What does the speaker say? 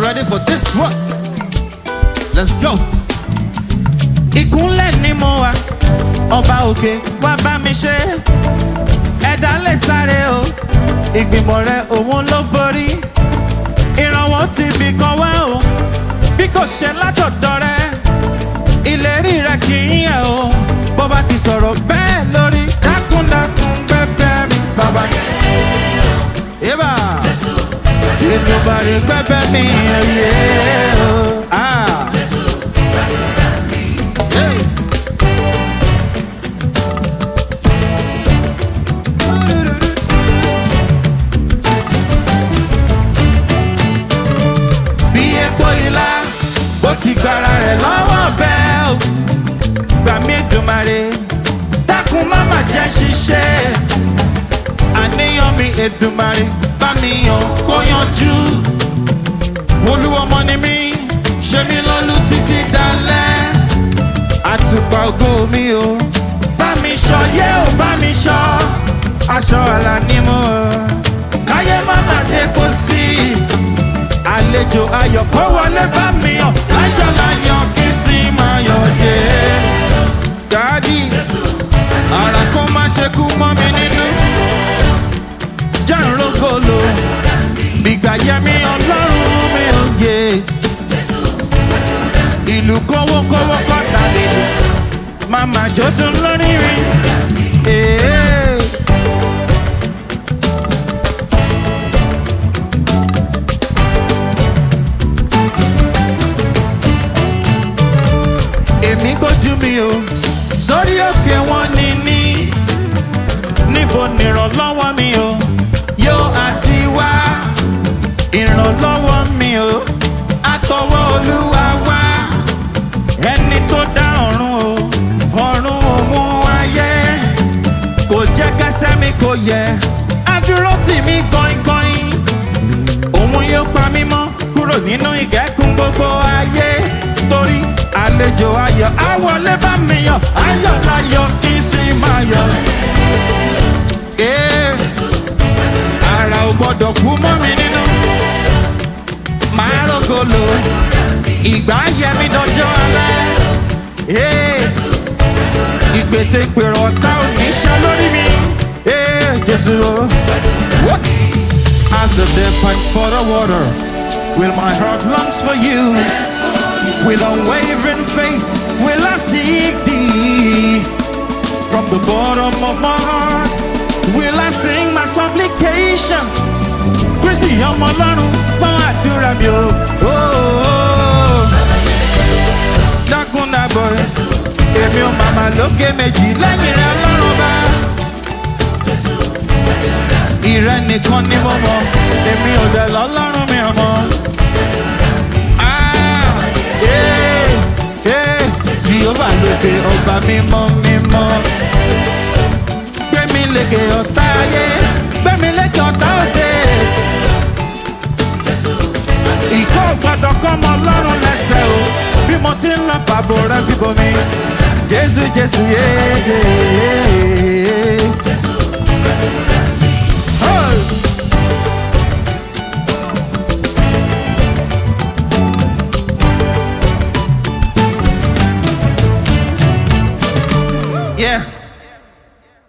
ready for this one? Let's go. ìkúnlẹ̀ ni mo wà ọba òkè wá bá mi ṣe ẹ̀dá lè sáré o ìgbìmọ̀ rẹ òun ló borí ìrànwọ́ ti bì kan wá o bí kò ṣe látọ̀dọ̀ rẹ ìlérí rẹ kì í yẹ o bó bá ti sọ̀rọ̀ bẹ́ẹ̀ lórí dákúndákún pẹ́pẹ́ mi bàbá yébà èmi ò bá rí pẹ́pẹ́ mi ẹ̀yẹ o. Ah. Hey. bí epo ilá bó ti gbára rẹ̀ lọ́wọ́ bẹ́ẹ̀ o gbà mí dùmarè dákun má má jẹ́ ṣiṣẹ́ àníyàn mi èdùmarè bá mi yàn kó yanjú olúwọmọ ni mí ṣe mí lọ́lú títí dalẹ́ àtùpà ògo mi o bá mi ṣọ yé o bá mi ṣọ aṣọ àlà ni mo káyé má má dé kó sí àlejò ayọ̀ kó wọlé bá mi yàn láyọ̀ láyọ̀ kí sì máa yọ̀ dé. dádì ara kó má ṣe kú mọ́ mi nínú jàǹrógolo gbígbà yẹmi ọlọ́run mi ò yé ìlú kówókówó kọ́ta nínú màmá jọ́sùn lórí rí. Ee. èmi gbójú mi o sórí òkè wọn ní ní níbo nìrànlọ́wọ́ mi o yóò àti wá ìrànlọ́wọ́ mi o àtọwọ́ olúwa wá ẹni tó dá ọ̀run o ọ̀run òun ayé kò jẹ́ kẹsẹ́ mi kò yẹ adúró tì mí gbọ̀ngbọ̀n òun yóò pa mí mọ́ kúrò nínú ìkẹ́kùn gbogbo ayé torí àlejò ayọ̀ àwọlé bá mi yọ̀ ayọ̀ láyọ̀ kí n sì máa yọ̀. Ee, ara ò gbọ́dọ̀ kú mọ́ mi nínú máa rògolo ìgbà yẹmi dọjọ́ alẹ́. Ee, ìgbètègbèrò ọ̀tá ò ní ṣe lórí mi. Ee, Jésù o. What? As the day pipes for the water, will my heart longs for you. With unwavering faith, will I seek thee. From the bottom of my heart, will I sing my supplications. Kristi ọmọ ọlọ́run gbọ́n àdúrà mi o. Oh, oh. Dákun dàbọ̀ èmi ò màmá lókè méjì lẹ́yìn rẹ̀ lọ́rùn bá. Ìrẹ́ nìkan ni mo mọ̀, èmi ò dẹ̀ lọ́lọ́run mi ọmọ. Ah, eh, eh, Jehova lókè ọba mímọ́ mímọ́. Gbẹ̀mí lékè ọ̀tá ayé, gbẹ̀mí lékè ọ̀tá òde. Ìkọ́ gbọ́dọ̀ kọ́ ọmọ ọlọ́run lẹ́sẹ̀ o, bí mo ti ń lọ fàbọ̀ rẹ fíbomi. Jésù Jésù yéé.